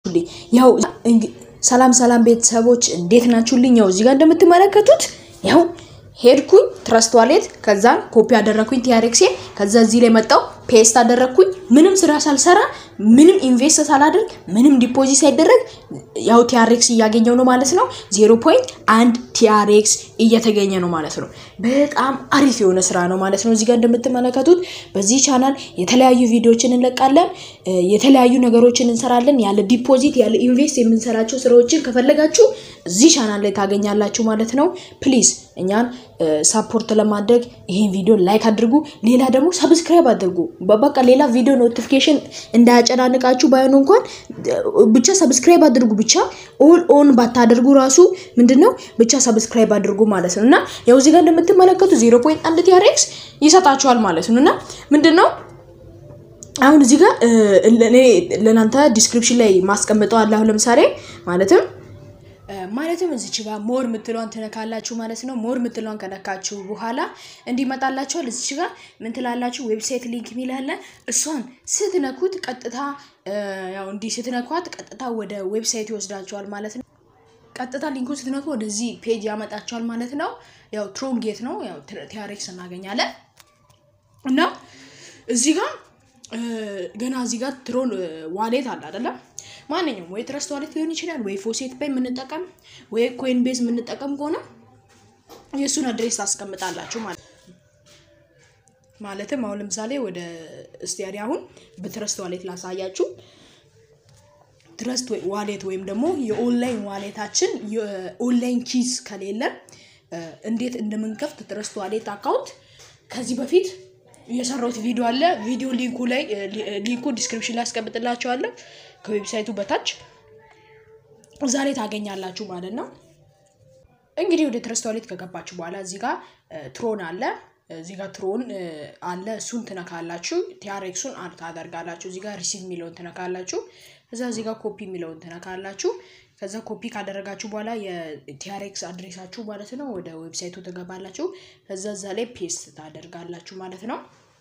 ያው ሰላም ሰላም ቤተሰቦች እንዴት ናችሁልኝ? ያው እዚህ ጋር እንደምትመለከቱት ያው ሄድኩኝ ትረስት ዋሌት ከዛን ኮፒ አደረግኩኝ ቲያሬክሴ ከዛ እዚህ ላይ መጣው ፔስት አደረግኩኝ። ምንም ስራ ሳልሰራ ምንም ኢንቨስት ሳላደርግ ምንም ዲፖዚት ሳይደረግ ያው ቲያሬክስ እያገኘው ነው ማለት ነው። ዜሮ ፖይንት አንድ ቲያሬክስ እየተገኘ ነው ማለት ነው። በጣም አሪፍ የሆነ ስራ ነው ማለት ነው። እዚህ ጋር እንደምትመለከቱት በዚህ ቻናል የተለያዩ ቪዲዮዎችን እንለቃለን፣ የተለያዩ ነገሮችን እንሰራለን። ያለ ዲፖዚት ያለ ኢንቨስት የምንሰራቸው ስራዎችን ከፈለጋችሁ እዚህ ቻናል ላይ ታገኛላችሁ ማለት ነው። ፕሊዝ እኛን ሳፖርት ለማድረግ ይሄን ቪዲዮ ላይክ አድርጉ። ሌላ ደግሞ ሰብስክራይብ አድርጉ። በቃ ሌላ ቪዲዮ ኖቲፊኬሽን እንዳያጨናንቃችሁ ባይሆን እንኳን ብቻ ሰብስክራይብ አድርጉ። ብቻ ኦል ኦን ባታደርጉ ራሱ ምንድነው ብቻ ሰብስክራይብ አድርጉ ማለት ነው። እና ያው እዚህ ጋር እንደምትመለከቱ ዜሮ ፖይንት አንድ ቲያሬክስ ይሰጣችኋል ማለት ነው። እና ምንድነው አሁን እዚህ ጋር ለእናንተ ዲስክሪፕሽን ላይ ማስቀምጠው አለ። አሁን ለምሳሌ ማለትም ማለትም እዚች ጋር ሞር ምትለዋን ትነካላችሁ ማለት ነው። ሞር ምትለዋን ከነካችሁ በኋላ እንዲመጣላችኋል። እዚች ጋር ምን ትላላችሁ? ዌብሳይት ሊንክ የሚል አለ። እሷን ስትነኩት ቀጥታ ያው እንዲህ ስትነኳት ቀጥታ ወደ ዌብሳይት ይወስዳችኋል ማለት ነው። ቀጥታ ሊንኩን ስትነኩ ወደዚህ ፔጅ ያመጣችኋል ማለት ነው። ያው ትሮን ጌት ነው። ያው ቲያሬክስ እናገኛለን እና እዚህ ጋር ገና እዚህ ጋር ትሮን ዋሌት አለ አይደለም ማንኛውም ወይ ትረስት ዋሌት ሊሆን ይችላል፣ ወይ ፎሴት ፔይ የምንጠቀም ወይ ኮይን ቤዝ የምንጠቀም ከሆነ የእሱን አድሬስ ታስቀምጣላችሁ ማለት ማለትም አሁን ለምሳሌ ወደ እስቲያሪ አሁን በትረስት ዋሌት ላሳያችሁ። ትረስት ዋሌት ወይም ደግሞ የኦንላይን ዋሌታችን የኦንላይን ኪስ ከሌለን እንዴት እንደምንከፍት ትረስት ዋሌት አካውንት ከዚህ በፊት የሰራሁት ቪዲዮ አለ። ቪዲዮ ሊንኩ ላይ ሊንኩ ዲስክሪፕሽን ላይ አስቀምጥላችኋለሁ ከዌብሳይቱ በታች እዛ ላይ ታገኛላችሁ ማለት ነው። እንግዲህ ወደ ትረስት ዋሌት ከገባችሁ በኋላ እዚህ ጋር ትሮን አለ። እዚህ ጋር ትሮን አለ። እሱን ትነካላችሁ። ቲያሬክሱን ታደርጋላችሁ። እዚህ ጋር ሪሲቭ የሚለውን ትነካላችሁ። እዛ እዚህ ጋር ኮፒ የሚለውን ትነካላችሁ። ከዛ ኮፒ ካደረጋችሁ በኋላ የቲያሬክስ አድሬሳችሁ ማለት ነው ወደ ዌብሳይቱ ትገባላችሁ። ከዛ እዛ ላይ ፔስት ታደርጋላችሁ ማለት ነው።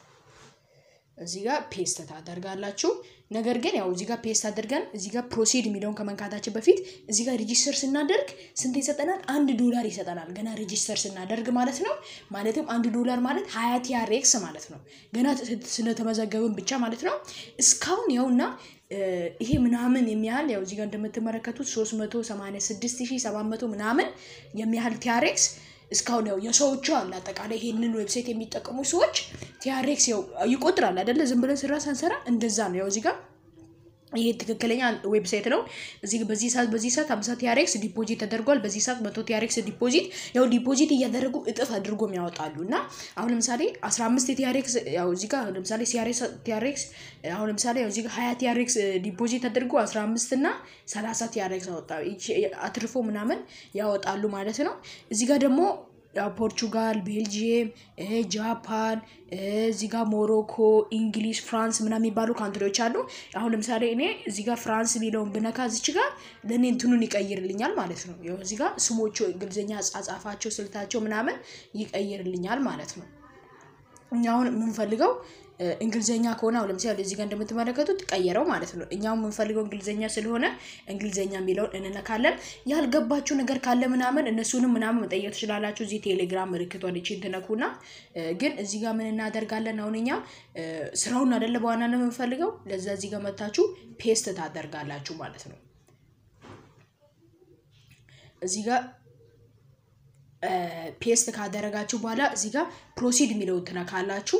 እዚህ ጋር ፔስት ታደርጋላችሁ። ነገር ግን ያው እዚህ ጋር ፔስት አድርገን እዚህ ጋር ፕሮሲድ የሚለውን ከመንካታችን በፊት እዚህ ጋር ሬጂስተር ስናደርግ ስንት ይሰጠናል? አንድ ዶላር ይሰጠናል። ገና ሬጂስተር ስናደርግ ማለት ነው። ማለትም አንድ ዶላር ማለት ሀያ ቲያሬክስ ማለት ነው። ገና ስለተመዘገብን ብቻ ማለት ነው። እስካሁን ያውና ይሄ ምናምን የሚያህል ያው እዚህ ጋር እንደምትመለከቱት 386700 ምናምን የሚያህል ቲያሬክስ እስካሁን ያው የሰዎቹ አለ አጠቃላይ ይሄንን ዌብሳይት የሚጠቀሙ ሰዎች ቲያሬክስ ያው ይቆጥራል አይደለ? ዝም ብለን ስራ ሳንሰራ እንደዛ ነው። ያው እዚህ ጋር ይሄ ትክክለኛ ዌብሳይት ነው። እዚህ በዚህ ሰዓት በዚህ ሰዓት 50 ቲያሬክስ ዲፖዚት ተደርጓል። በዚህ ሰዓት መቶ ቲያሬክስ ዲፖዚት ያው ዲፖዚት እያደረጉ እጥፍ አድርጎም ያወጣሉ እና አሁን ለምሳሌ 15 ቲያሬክስ ያው እዚህ ጋር ለምሳሌ ቲያሬክስ አሁን ለምሳሌ ያው እዚህ ጋር 20 ቲያሬክስ ዲፖዚት ተደርጎ 15 እና 30 ቲያሬክስ አወጣ አትርፎ ምናምን ያወጣሉ ማለት ነው። እዚህ ጋር ደግሞ ፖርቹጋል፣ ቤልጂየም፣ ጃፓን፣ እዚህ ጋር ሞሮኮ፣ እንግሊዝ፣ ፍራንስ ምናምን የሚባሉ ካንትሪዎች አሉ። አሁን ለምሳሌ እኔ እዚህ ጋር ፍራንስ የሚለውን ብነካ እዚች ጋር ለእኔ እንትኑን ይቀይርልኛል ማለት ነው። ያው እዚህ ጋር ስሞቹ እንግሊዝኛ አጻጻፋቸው፣ ስልታቸው ምናምን ይቀይርልኛል ማለት ነው። እኛ አሁን የምንፈልገው እንግሊዝኛ ከሆነ አሁን ለምሳሌ እዚህ ጋር እንደምትመለከቱት ቀየረው ማለት ነው። እኛው የምንፈልገው እንግሊዝኛ ስለሆነ እንግሊዝኛ የሚለውን እንነካለን። ያልገባችሁ ነገር ካለ ምናምን እነሱንም ምናምን መጠየቅ ትችላላችሁ። እዚህ ቴሌግራም ምልክቷን ይቺን ትነኩና ግን እዚህ ጋር ምን እናደርጋለን? አሁን እኛ ስራውን አይደለ በዋናነት የምንፈልገው ለዛ እዚህ ጋር መታችሁ ፔስት ታደርጋላችሁ ማለት ነው። እዚህ ጋር ፔስት ካደረጋችሁ በኋላ እዚህ ጋር ፕሮሲድ የሚለውን ትነካላችሁ።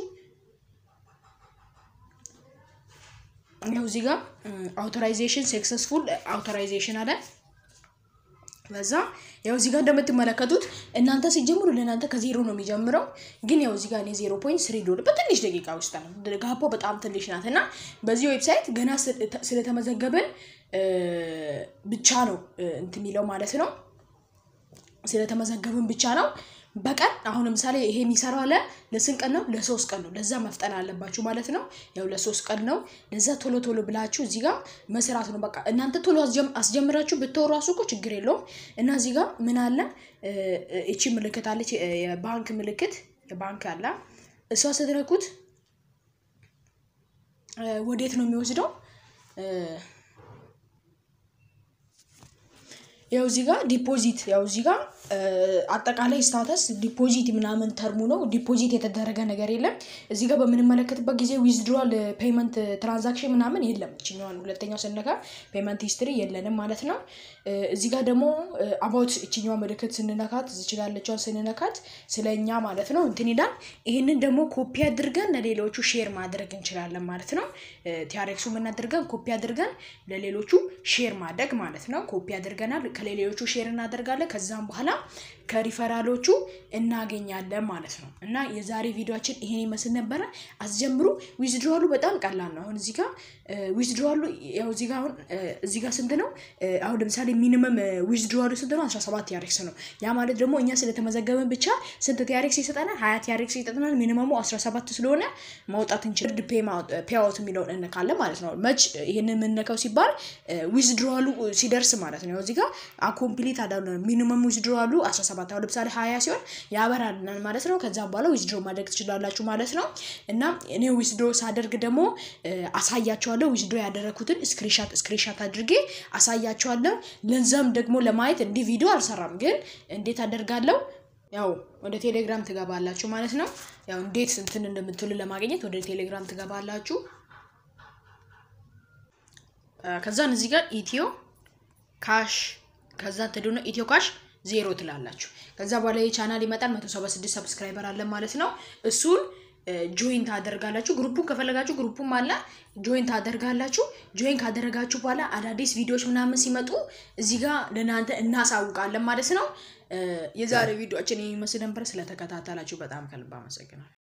ያው እዚህ ጋር አውቶራይዜሽን ሰክሰስፉል አውቶራይዜሽን አለ። በዛ ያው እዚህ ጋር እንደምትመለከቱት እናንተ ሲጀምሩ ለእናንተ ከዜሮ ነው የሚጀምረው። ግን ያው እዚህ ጋር እኔ ዜሮ ፖይንት ስሪ ዶላር በትንሽ ደቂቃ ውስጥ ነው። ጋፖ በጣም ትንሽ ናት እና በዚህ ዌብሳይት ገና ስለተመዘገብን ብቻ ነው እንትን የሚለው ማለት ነው። ስለተመዘገብን ብቻ ነው በቀን አሁን ለምሳሌ ይሄ የሚሰራው አለ ለስንት ቀን ነው? ለሶስት ቀን ነው። ለዛ መፍጠን አለባችሁ ማለት ነው። ያው ለሶስት ቀን ነው። ለዛ ቶሎ ቶሎ ብላችሁ እዚህ ጋር መስራት ነው። በቃ እናንተ ቶሎ አስጀምራችሁ ብትወሩ ራሱ እኮ ችግር የለውም። እና እዚህ ጋር ምን አለ እቺ ምልክት አለች፣ የባንክ ምልክት የባንክ አለ። እሷ ስትነኩት ወዴት ነው የሚወስደው? ያው እዚህ ጋር ዲፖዚት ያው እዚህ ጋር አጠቃላይ ስታተስ ዲፖዚት ምናምን ተርሙ ነው። ዲፖዚት የተደረገ ነገር የለም። እዚህ ጋር በምንመለከትበት ጊዜ ዊዝድሮዋል ፔመንት ትራንዛክሽን ምናምን የለም። እችኛዋን ሁለተኛው ስነካ ፔመንት ሂስትሪ የለንም ማለት ነው። እዚህ ጋር ደግሞ አባውት እችኛዋ ምልክት ስንነካት እዚች ጋር ያለችዋን ስንነካት ስለ እኛ ማለት ነው እንትን ይላል። ይህንን ደግሞ ኮፒ አድርገን ለሌሎቹ ሼር ማድረግ እንችላለን ማለት ነው። ቲያሬክሱ ምን አድርገን ኮፒ አድርገን ለሌሎቹ ሼር ማድረግ ማለት ነው። ኮፒ አድርገናል ከሌሎቹ ሼር እናደርጋለን። ከዛም በኋላ ከሪፈራሎቹ እናገኛለን ማለት ነው። እና የዛሬ ቪዲዮችን ይሄን ይመስል ነበረ። አስጀምሩ። ዊዝድሮዋሉ በጣም ቀላል ነው። አሁን እዚህ ጋር ዊዝድሮዋሉ ያው እዚህ ጋር አሁን እዚህ ጋር ስንት ነው? አሁን ለምሳሌ ሚኒመም ዊዝድሮዋሉ ስንት ነው? 17 ቲያሬክስ ነው። ያ ማለት ደግሞ እኛ ስለተመዘገበን ብቻ ስንት ቲያሬክስ ይሰጠናል? 20 ቲያሬክስ ይሰጠናል። ሚኒመሙ 17 ስለሆነ ማውጣት እንችል ፔአውት የሚለውን እንካለን ማለት ነው። መች ይህን የምንነካው ሲባል ዊዝድሮዋሉ ሲደርስ ማለት ነው። እዚህ ጋር አኮምፕሊት አዳሉ ሚኒመም ዊዝድሮዋሉ 17 አሁን ለምሳሌ 20 ሲሆን ያበራልናል ማለት ነው። ከዛ በኋላ ዊዝድሮ ማድረግ ትችላላችሁ ማለት ነው። እና እኔ ዊዝድሮ ሳደርግ ደግሞ አሳያቸዋለሁ። ዊዝድሮ ያደረግኩትን ስክሪንሻት ስክሪንሻት አድርጌ አሳያቸዋለሁ። ለዛም ደግሞ ለማየት እንዲህ ቪዲዮ አልሰራም፣ ግን እንዴት አደርጋለሁ ያው ወደ ቴሌግራም ትገባላችሁ ማለት ነው። ያው እንዴት እንትን እንደምትሉ ለማግኘት ወደ ቴሌግራም ትገባላችሁ። ከዛን እዚህ ጋር ኢትዮ ካሽ ከዛ ትዱነ ኢትዮ ካሽ ዜሮ ትላላችሁ። ከዛ በኋላ የቻናል ይመጣል። መቶ ሰባ ስድስት ሰብስክራይበር አለን ማለት ነው። እሱን ጆይን ታደርጋላችሁ። ግሩፑን ከፈለጋችሁ ግሩፑም አለ ጆይን ታደርጋላችሁ። ጆይን ካደረጋችሁ በኋላ አዳዲስ ቪዲዮዎች ምናምን ሲመጡ እዚህ ጋር ለእናንተ እናሳውቃለን ማለት ነው። የዛሬ ቪዲዮችን የሚመስል ነበር። ስለተከታተላችሁ በጣም ከልብ አመሰግናለሁ።